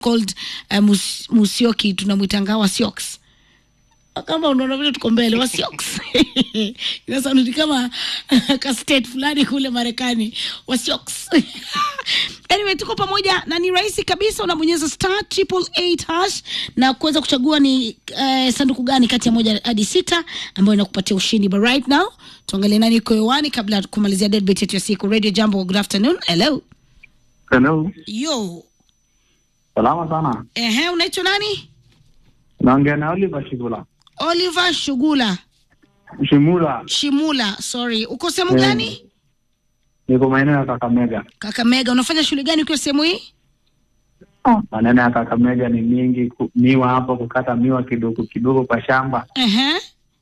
called uh, mus, Musioki tunamwitanga Wasioks kama unaona vile tuko mbele Wasioks inasaundi kama ka state fulani kule Marekani Wasioks anyway, tuko pamoja na ni rahisi kabisa, unabonyeza star triple eight hash na kuweza kuchagua ni uh, sanduku gani kati ya moja hadi sita ambayo inakupatia ushindi. But right now tuangalie nani iko hewani kabla ya kumalizia deadbeat yetu ya siku. Radio Jambo, good afternoon. Hello Hello. yo, Salama sana. ehe, unaitwa nani? Naongea na Oliver Shigula. Oliver Shugula Shimula. Shimula, sorry, uko sehemu Eh. gani? Niko maeneo ya Kakamega. Kakamega. Unafanya shughuli gani ukiwa sehemu hii? Maneno ya Kakamega ni mingi, ku- miwa hapo, kukata miwa kidogo kidogo kwa shamba. Ehe.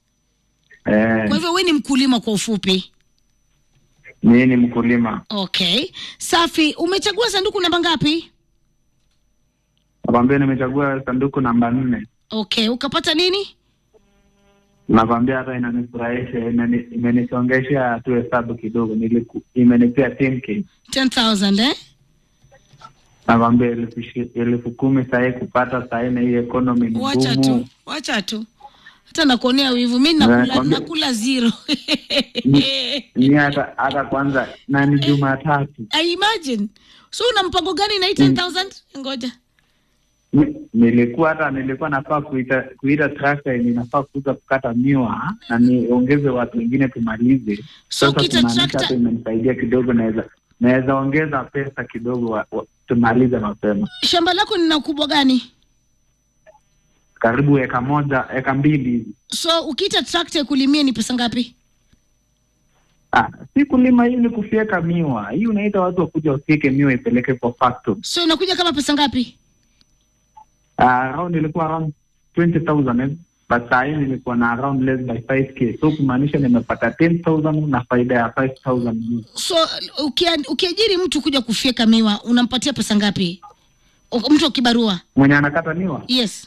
Eh, Kwa hivyo wewe ni mkulima kwa ufupi. mimi ni mkulima. Okay, safi. Umechagua sanduku namba ngapi? Nakwambia nimechagua sanduku namba nne. Okay, ukapata nini? Nakwambia hata inanifurahisha, imeni- imenisongesha tu hesabu kidogo. Niliku, imenipea 10k. 10,000 eh? Nakwambia elfu ishi- elfu kumi sahii kupata sahii na hii economy ni Wacha tu, ngumu. wacha tu. Hata nakuonea wivu. Mimi nakula, Nakwambia- nakula zero. Ni hata hata kwanza na ni Jumatatu. I imagine. So una mpango gani na hii 10,000? Ngoja. Ni- nilikuwa hata nilikuwa nafaa kuita kuita trakta yenye nafaa kuja kukata miwa na niongeze watu wengine tumalize. So Sasa ukiita kumaanisha trakta- hata imenisaidia kidogo, naweza naweza ongeza pesa kidogo wa, wa, tumalize mapema. Shamba lako lina ukubwa gani? Karibu eka moja eka mbili hivi. So ukiita trakta kulimia ni pesa ngapi? Ah, si kulima hii ni kufyeka miwa. Hii unaita watu wakuja wafyeke miwa ipeleke kwa factory. So inakuja kama pesa ngapi? Ah, around ilikuwa around 20,000 eh, but saa hii nilikuwa na around less by 5k, so kumaanisha nimepata 10,000 na faida ya 5,000 So ukia, ukiajiri mtu kuja kufyeka miwa unampatia pesa ngapi? U- Mtu wa kibarua? mwenye anakata miwa Yes.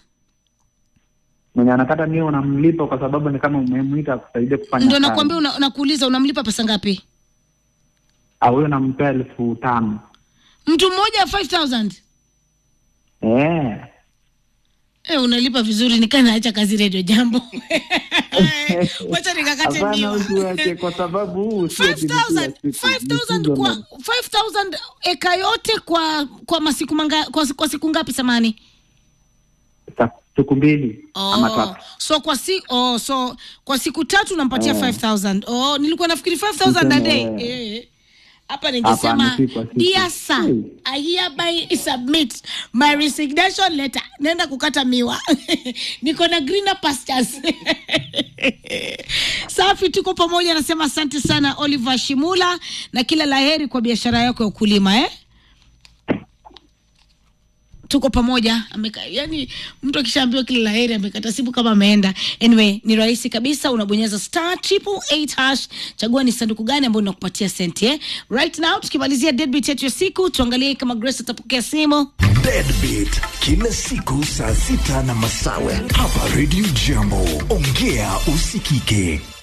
mwenye anakata miwa unamlipa kwa sababu ni kama umemwita kusaidia kufanya Ndio kazi. nakwambia una, nakuuliza unamlipa pesa ngapi? Ah, huyo nampea elfu tano Mtu mmoja 5000. eh. Eh, unalipa vizuri nikaa naacha kazi Radio Jambo. Wacha nikakate Hapana, miwa. usiwache kwa sababu huu sio 5000 kitu kila siku. 5000 Ni kwa seasonal. 5000 eka yote kwa kwa masiku manga, kwa, kwa siku ngapi samani? Sa- siku mbili ama Oh, tatu so kwa si oh, so kwa siku tatu unampatia Eh. 5000. Oh, nilikuwa nafikiri 5000 a day. Tuseme, Eh. Hapa ningesema Hapana, si kwa siku. dear sir, Hmm. I hereby submit my resignation letter. Nenda kukata miwa. Niko na greener pastures. Safi, tuko pamoja. Nasema asante sana Oliver Shimula na kila laheri kwa biashara yako ya ukulima eh? tuko pamoja ameka, yani mtu akishaambiwa kila laheri amekata simu kama ameenda. Anyway, ni rahisi kabisa, unabonyeza star triple eight hash, chagua ni sanduku gani ambayo inakupatia senti eh? Right now tukimalizia deadbeat yetu ya siku, tuangalie kama Grace atapokea simu. Deadbeat kila siku saa sita na masawe hapa Radio Jambo. Ongea usikike.